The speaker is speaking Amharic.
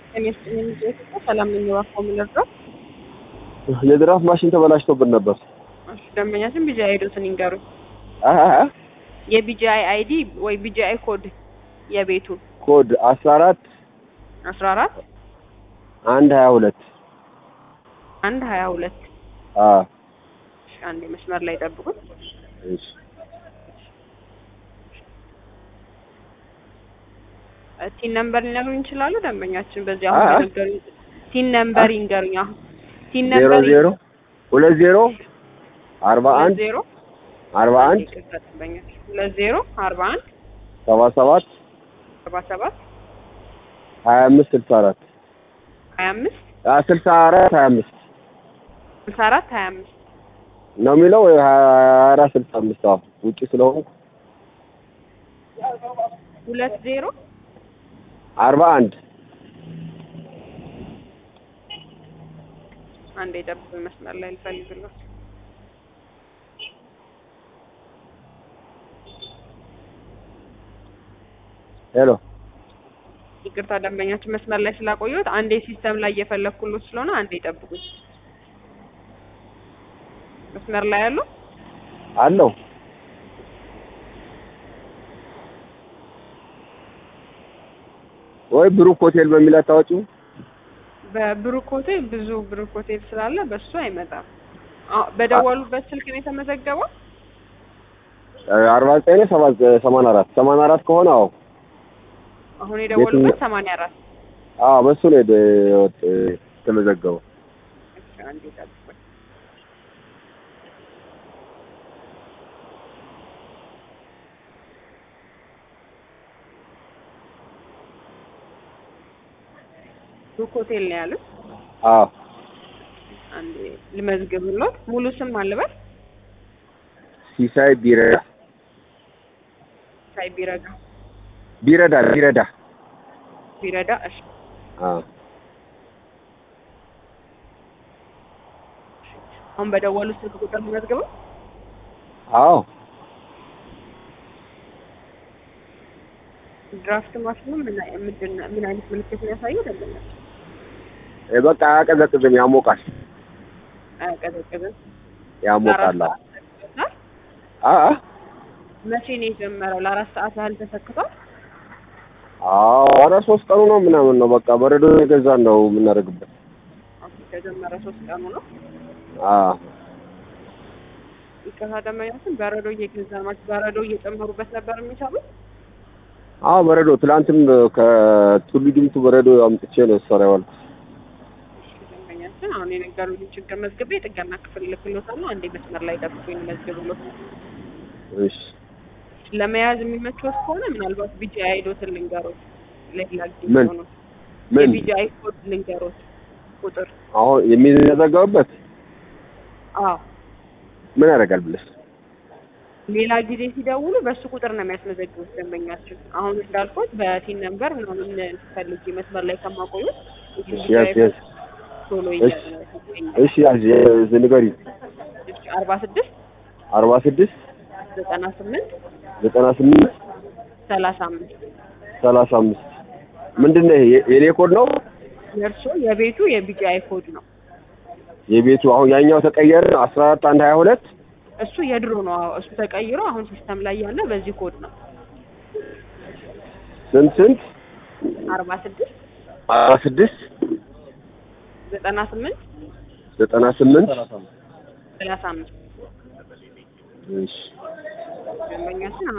ሰላም ነኝ። እባክዎ ምን ልርዳው? የድራፍት ማሽን ተበላሽቶብን ነበር። እሺ ደንበኛችን ቢጂአይ አይዶትን ይንገሩኝ። አ አ አ የቢጂአይ አይዲ ወይ ቢጂአይ ኮድ የቤቱን ኮድ አስራ አራት አስራ አራት አንድ ሀያ ሁለት አንድ ሀያ ሁለት አ እሺ አንዴ መስመር ላይ ጠብቁኝ። እሺ ቲን ነምበር ሊነግሩኝ ይችላሉ? ደንበኛችን በዚህ አ አሁን አ የነገሩኝ ቲን ነምበር ይንገሩኝ። አሁን ቲን ዜሮ ነምበር ዜሮ ሁለት ዜሮ አርባ ሁለት አንድ ዜሮ አርባ አንድ ይቅርታ ደንበኛችን ሁለት ዜሮ አርባ አንድ ሰባ ሰባት አርባ ሰባት ሀያ አምስት ስልሳ አራት ሀያ አምስት አ ስልሳ አራት ሀያ አምስት ስልሳ አራት ሀያ አምስት ነው የሚለው ወይ ሀያ አራት ስልሳ አምስት አዎ ውጭ ስለሆንኩ ሁለት ዜሮ አርባ አንድ አንዴ ጠብቁኝ። መስመር ላይ ልፈልግልዎት። ሄሎ ይቅርታ ደንበኛችን መስመር ላይ ስላቆየሁት አንዴ ሲስተም ላይ እየፈለግኩሎት ስለሆነ አንዴ ጠብቁኝ። መስመር ላይ ያሉ አለው ወይ ብሩክ ሆቴል በሚል አታወጪው በብሩክ ሆቴል ብዙ ብሩክ ሆቴል ስላለ በሱ አይመጣም። አዎ በደወሉበት ስልክ ነው የተመዘገበው። አርባ ዘጠኝ ሰባ ሰማንያ አራት ሰማንያ አራት ከሆነ አዎ አሁን የደወሉበት ሰማንያ አራት አዎ በሱ ነው የደ- የወጥ- የተመዘገበው እሺ አንዴ ጠብቁኝ። ብሩክ ሆቴል ነው ያሉት። አዎ አንዴ ልመዝግብሎት። ሙሉ ስም አልበል ሲሳይ ቢረዳ ሳይ ቢረዳ ቢረዳ ቢረዳ ቢረዳ። እሺ አዎ አሁን በደወሉ ስልክ ቁጥር ልመዝግበው። አዎ ድራፍት ማሽኑ ምን አይ- ምንድን ነው- ምን አይነት ምልክት ነው ያሳየው? ደንበኛ እ በቃ አያቀዘቅዝም ያሞቃል አያቀዘቅዝም። ያሞቃል ለአራት ሰዓት ተሰክቷል። አ አ መቼ ነው የጀመረው? ለአራት ሰዓት ያህል ተሰክቷል። አዎ ኧረ ሶስት ቀኑ ነው ምናምን ነው በቃ በረዶ የገዛን ነው የምናደርግበት ኦኬ፣ ከጀመረ ሶስት ቀኑ ነው። አ ይቅርታ ደንበኛችን በረዶ እየገዛ ማለት በረዶ እየጨመሩበት ነበር የሚሰሩት። አዎ በረዶ ትላንትም ከቱሉ ዲምቱ በረዶ አምጥቼ ነው ስሰራ የዋልኩት እሺ ደንበኛችን አሁን የነገሩኝ ችግር መዝግቤ የጥገና ክፍል ልክሎታለሁ። አንዴ መስመር ላይ ጠብቁኝ መዝግብሎት። እሺ ለመያዝ የሚመችዎት ከሆነ ምናልባት ቢጂአይ አይዶትን ልንገሮት። ለሌላ ጊዜ ምን? ሆኖ ምን የቢጂአይ ኮድ ልንገሮት ቁጥር አሁን የሚዘጋውበት አዎ ምን ያደርጋል ብለሽ ሌላ ጊዜ ሲደውሉ በሱ ቁጥር ነው የሚያስመዘግቡት ደንበኛችን። አሁን እንዳልኩት በቲን ነምበር ምናምን ፈልጌ መስመር ላይ ከማቆዩት እሺ ያዝ ያዝ ቶሎ እሺ እሺ ያዝ ያዝ ንገሪኝ አርባ ስድስት አርባ ስድስት ዘጠና ስምንት ዘጠና ስምንት ሰላሳ አምስት ሰላሳ አምስት ምንድን ነው ይሄ የኔ ኮድ ነው የእርሶ የቤቱ የቢጂአይ ኮድ ነው። የቤቱ አሁን ያኛው ተቀየረ አስራ አራት አንድ ሀያ ሁለት እሱ የድሮ ነው። አዎ እሱ ተቀይሮ አሁን ሲስተም ላይ ያለ በዚህ ኮድ ነው። ስንት ስንት አርባ ስድስት አርባ ስድስት ዘጠና ስምንት ዘጠና ስምንት ሰላሳ አምስት እሺ ደንበኛችን